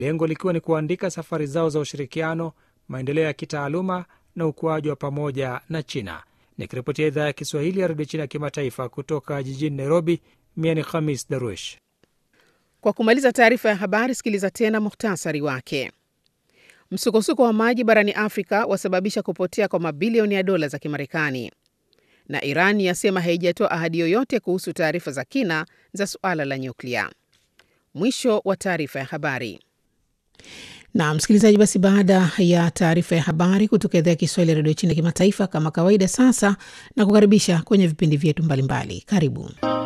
lengo likiwa ni kuandika safari zao za ushirikiano, maendeleo ya kitaaluma na ukuaji wa pamoja na China. Nikiripotia idhaa ya Kiswahili ya redio China ya kimataifa kutoka jijini Nairobi, mia ni Khamis Daruesh. Kwa kumaliza taarifa ya habari, sikiliza tena muhtasari wake. Msukosuko wa maji barani Afrika wasababisha kupotea kwa mabilioni ya dola za Kimarekani, na Iran yasema haijatoa ahadi yoyote kuhusu taarifa za kina za suala la nyuklia. Mwisho wa taarifa ya habari. Na msikilizaji, basi baada ya taarifa ya habari kutoka idhaa ya Kiswahili ya redio China kimataifa, kama kawaida, sasa na kukaribisha kwenye vipindi vyetu mbalimbali. Karibu.